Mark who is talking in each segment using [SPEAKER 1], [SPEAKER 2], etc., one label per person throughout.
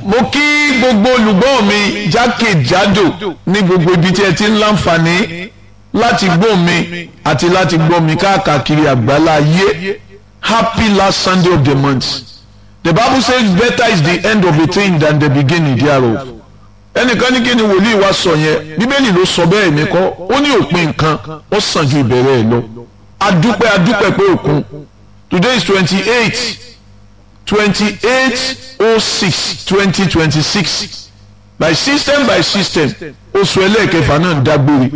[SPEAKER 1] mo kí gbogbo olùgbọ́ mi jákèjádò ní gbogbo ibi tí ẹ ti ń láǹfààní láti gbọ́ mi àti láti gbọ́ mi káàkiri àgbálá ayé happy last sunday of the month the bible says better is the end of a thing than the beginning thereof ẹnìkan ní kí ni wòlíì wa sọ yẹn bíbélì ló sọ bẹ́ẹ̀ mi kọ́ ó ní òpin nǹkan ó sàn ju ìbẹ̀rẹ̀ ẹ̀ lọ adúpẹ́ adúpẹ́ pé òkun today is twenty eight twenty eight oh six twenty twenty six by system by system oṣù ẹlẹ́ẹ̀kẹfà náà ń dágbére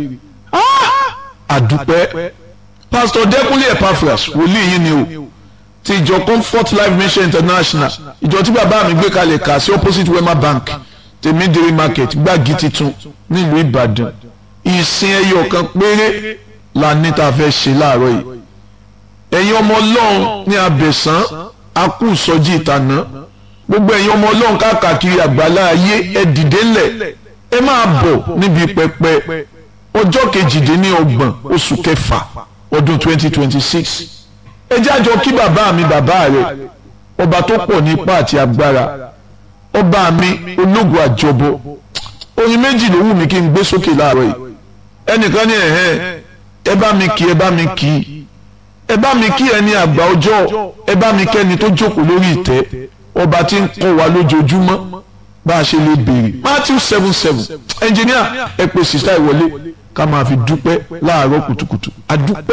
[SPEAKER 1] àdúpẹ́ pastor dẹ́kunlé epaphras wòlíì yìí ni o ti ìjọ comfort life mission international ìjọ tí bàbá mi gbé kalẹ̀ kà sí opposite wema bank tèmídìrí market gbági titun nílùú ìbàdàn ìsìn ẹyọ kan péré la ní tá a fẹ́ ṣe láàárọ̀ yìí ẹ̀yin ọmọ ọlọ́run ní abẹ̀sán akú ìsọjí ìtànà gbogbo ẹ̀yin ọmọ ọlọ́run káàkiri àgbàlá ayé ẹ dìde ńlẹ̀ ẹ máa bọ̀ níbi pẹpẹ ọjọ́ kejìdínlọ́gbọ̀n oṣù kẹfà ọdún twenty twenty six ẹ jẹ́ àjọ kí bàbá mi bàbá rẹ̀ ọba tó pọ̀ ní ipá àti agbára ọba mi ológun àjọbọ oyin méjì ló wù mí kí n gbé sókè láàárọ̀ yìí ẹnìkan ní ẹ̀hẹ́n ẹ bá mi kí ẹ bá mi kí ẹ bá mi kí ẹni àgbà ọjọ́ ẹ bá mi kẹ́ni tó jókòó lórí ìtẹ́ ọba tí ń kọ́ wa lójoojúmọ́ bá a ṣe lè béèrè Matthew seven seven ẹnjìníà ẹ pè sísá ìwọlé ká máa fi dúpẹ́ láàárọ̀ kùtùkùtù adúpẹ́